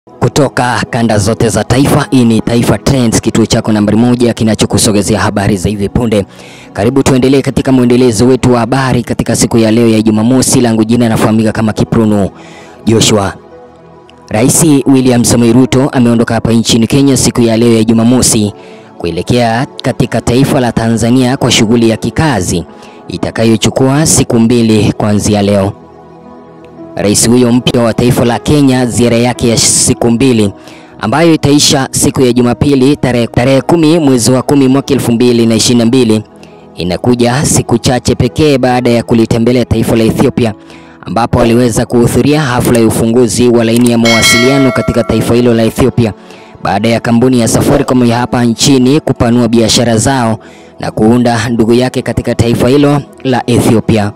Kutoka kanda zote za taifa, hii ni Taifa Trends, kituo chako nambari moja kinachokusogezea habari za hivi punde. Karibu tuendelee katika mwendelezo wetu wa habari katika siku ya leo ya Jumamosi. Langu jina nafahamika kama Kiprono Joshua. Rais William Samoei Ruto ameondoka hapa nchini Kenya siku ya leo ya Jumamosi kuelekea katika taifa la Tanzania kwa shughuli ya kikazi itakayochukua siku mbili kuanzia leo. Rais huyo mpya wa taifa la Kenya, ziara yake ya siku mbili ambayo itaisha siku ya Jumapili tarehe tarehe kumi mwezi wa kumi mwaka elfu mbili na ishirini na mbili inakuja siku chache pekee baada ya kulitembelea taifa la Ethiopia ambapo aliweza kuhudhuria hafla ya ufunguzi wa laini ya mawasiliano katika taifa hilo la Ethiopia baada ya kampuni ya Safaricom ya hapa nchini kupanua biashara zao na kuunda ndugu yake katika taifa hilo la Ethiopia.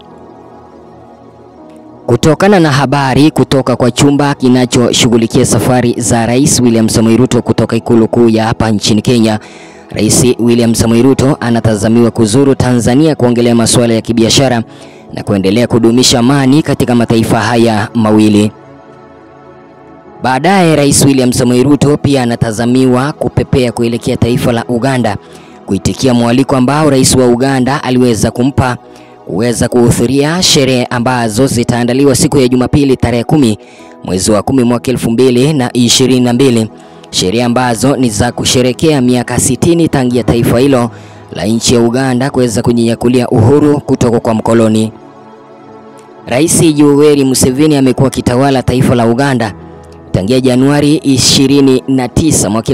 Kutokana na habari kutoka kwa chumba kinachoshughulikia safari za Rais William Samoei Ruto kutoka ikulu kuu ya hapa nchini Kenya, Rais William Samoei Ruto anatazamiwa kuzuru Tanzania kuongelea masuala ya kibiashara na kuendelea kudumisha amani katika mataifa haya mawili. Baadaye Rais William Samoei Ruto pia anatazamiwa kupepea kuelekea taifa la Uganda kuitikia mwaliko ambao rais wa Uganda aliweza kumpa kuweza kuhudhuria sherehe ambazo zitaandaliwa siku ya Jumapili tarehe kumi mwezi wa kumi mwaka elfu mbili na ishirini na mbili sherehe ambazo ni za kusherekea miaka sitini tangia taifa hilo la nchi ya Uganda kuweza kujinyakulia uhuru kutoka kwa mkoloni. Rais Yoweri Museveni amekuwa akitawala taifa la Uganda tangia Januari 29 mwaka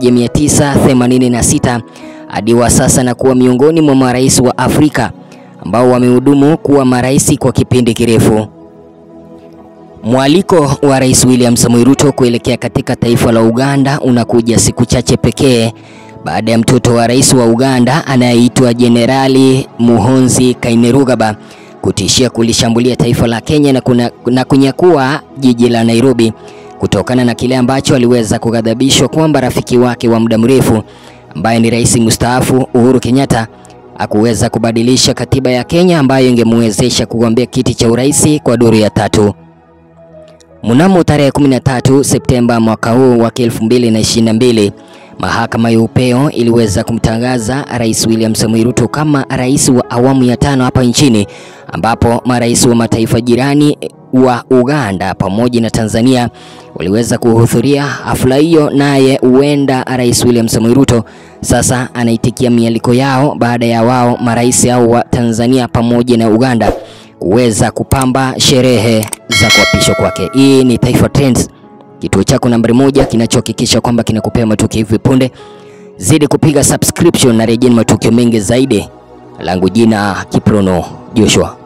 1986 hadi wa sasa na kuwa miongoni mwa marais wa Afrika ambao wamehudumu kuwa marais kwa kipindi kirefu. Mwaliko wa Rais William Samoei Ruto kuelekea katika taifa la Uganda unakuja siku chache pekee baada ya mtoto wa rais wa Uganda anayeitwa Jenerali Muhoozi Kainerugaba kutishia kulishambulia taifa la Kenya na, kuna, na kunyakua jiji la Nairobi kutokana na kile ambacho aliweza kughadhabishwa kwamba rafiki wake wa muda mrefu ambaye ni rais mstaafu Uhuru Kenyatta hakuweza kubadilisha katiba ya Kenya ambayo ingemwezesha kugombea kiti cha urais kwa duru ya tatu. Mnamo tarehe 13 Septemba mwaka huu wa 2022, mahakama ya upeo iliweza kumtangaza Rais William Samoei Ruto kama rais wa awamu ya tano hapa nchini, ambapo marais wa mataifa jirani wa Uganda pamoja na Tanzania waliweza kuhudhuria hafla hiyo, naye huenda Rais William Samoei Ruto sasa anaitikia mialiko yao baada ya wao marais hao wa Tanzania pamoja na Uganda kuweza kupamba sherehe za kuapishwa kwake. Hii ni Taifa Trends, kituo chako nambari moja kinachohakikisha kwamba kinakupea matukio hivi punde. Zidi kupiga subscription na rejeni matukio mengi zaidi. Langu jina Kiprono Joshua.